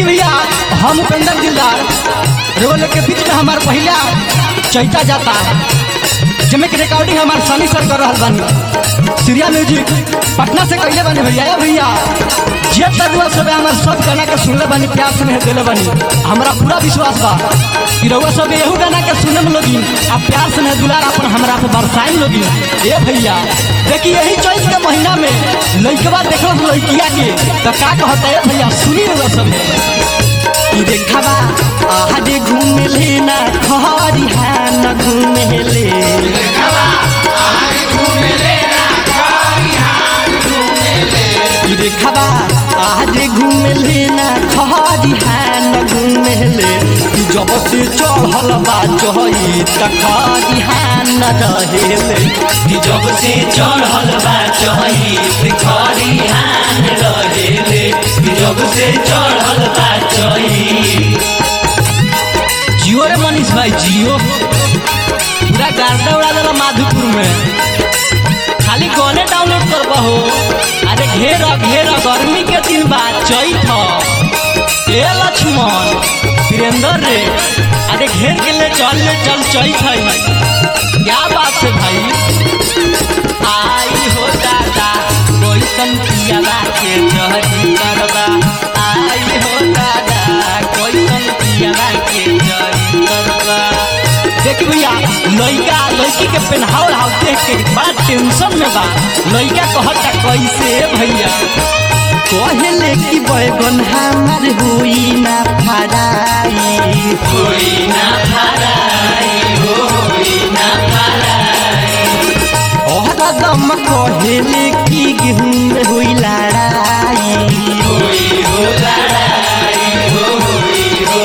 देखी भैया हम उपेंद्र दिलदार रोल के बीच में हमार पहला चैता जाता जमे के रिकॉर्डिंग हमार सनी सर कर रहल बानी सीरिया म्यूजिक पटना से कइले बानी भैया ए भैया जे तरुआ सब हमार सब गाना के सुनले बानी प्यार से देले बानी हमरा पूरा विश्वास बा कि रउआ सब एहू गाना के सुनम लोगिन आ प्यार से ने दुलार अपन हमरा पे बरसाई लोगिन ए भैया देखी यही चैत के महीना में लइकवा देखल लइकिया के त का कहता है भैया सुनी रउआ सब ई देखबा आहादे घूमेले ना खरिहान घूमेले ई देखबा आहादे घूमेले ना खरिहान घूमेले ई जब से चढ़ल बा चढ़ी त खरिहान रहेले कि जब से चढ़ल बा चही खरिहान रहेले कि जब से चढ़ल बा चही जियो रे मनीष भाई जियो पूरा गार्डा उड़ा देला माधुपुर में खाली गाने डाउनलोड करबा हो अरे घेर घेर गर्मी के दिन बाद चैत ह। ए लक्ष्मण वीरेंद्र रे अरे घेर के ले चल ले चल चैत है क्या बात है भाई आई हो दादा कैसन पियावा के जहरी करबा आई हो दादा कैसन पियावा के जहरी करबा देख भैया लइका लड़की के पहनावल हाव देख के बड़ा टेंशन में बा लइका कहता कैसे भैया कहले कि बैगन हमार हुई ना फराई होई ना फराई होई ना फराई और दम कहले कि गेहूं में हुई लड़ाई होई हो लड़ाई होई हो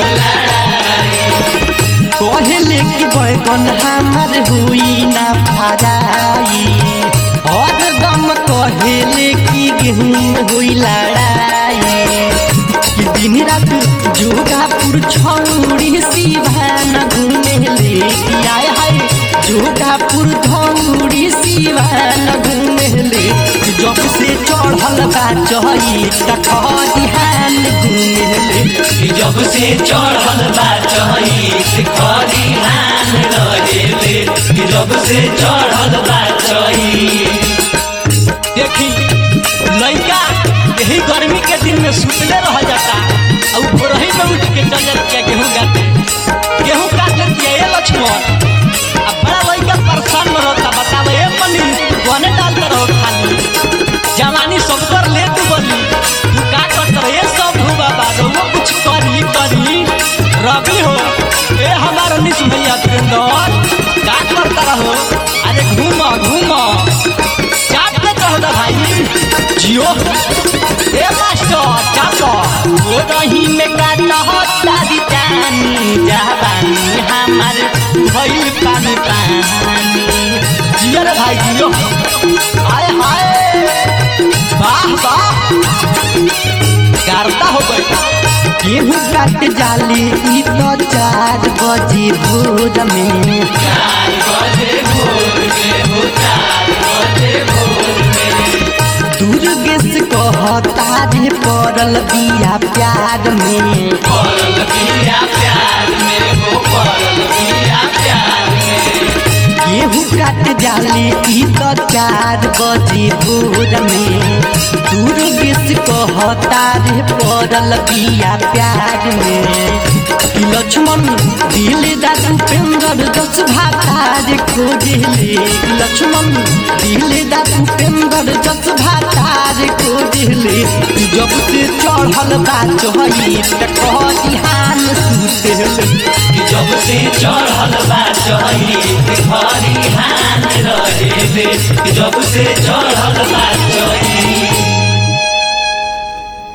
कहले कि बैगन हमार हुई ना फराई और दम कहले कि गेहूं में हुई लड़ाई कि दिन रात जोगापुर छौड़ी सिवान घूमेले कि आय हाय जोगापुर धौड़ी सिवान घूमेले कि जब से चढ़ल बा चही त खरिहान घूमेले कि जब से चढ़ल बा चही खरिहान रहेले कि जब से चढ़ल बा चही देखी लइका यही गर्मी के दिन में सुतले रह जाता और भोरही में उठ के चल जाता गेहूं काटे गेहूं काट लेती है लक्ष्मण अब बड़ा लइका परेशान में रहता बतावे ए पनी कोने डालते रहो खाली जवानी सब कर ले तू बनी तू का करत रहे सब हो बाबा रहुआ कुछ करी करी रवि हो ए हमारा निस भैया प्रेंदर का करता रहो अरे घूम घूम चाट के कहो दा भाई जियो ए मास्टर चाटो वो रही में काटा हो तारी जानी जवानी हमार भइल पानी पानी जियो रे भाई जियो आए हाय वाह वाह करता हो गई गेहूं काट जाली ई तो चार बजे भोर में दुर्गेश कहता रे पड़ल बिया प्यार में पड़ल बिया प्यार में हो पड़ल बिया प्यार में गेहूं काट जाली ई तो चार बजे भोर में दुर्गेश कहता रे पड़ल बिया प्यार में कि लक्ष्मण दिल दादू पेंदर दस भातार खोजले लक्ष्मण दिल दादू पेंदर दस भातार खोजले जब से चढ़ल बा चढ़ी त खरिहान सुतेले कि जब से चढ़ल बा चही खरिहान रहेले कि जब से चढ़ल बा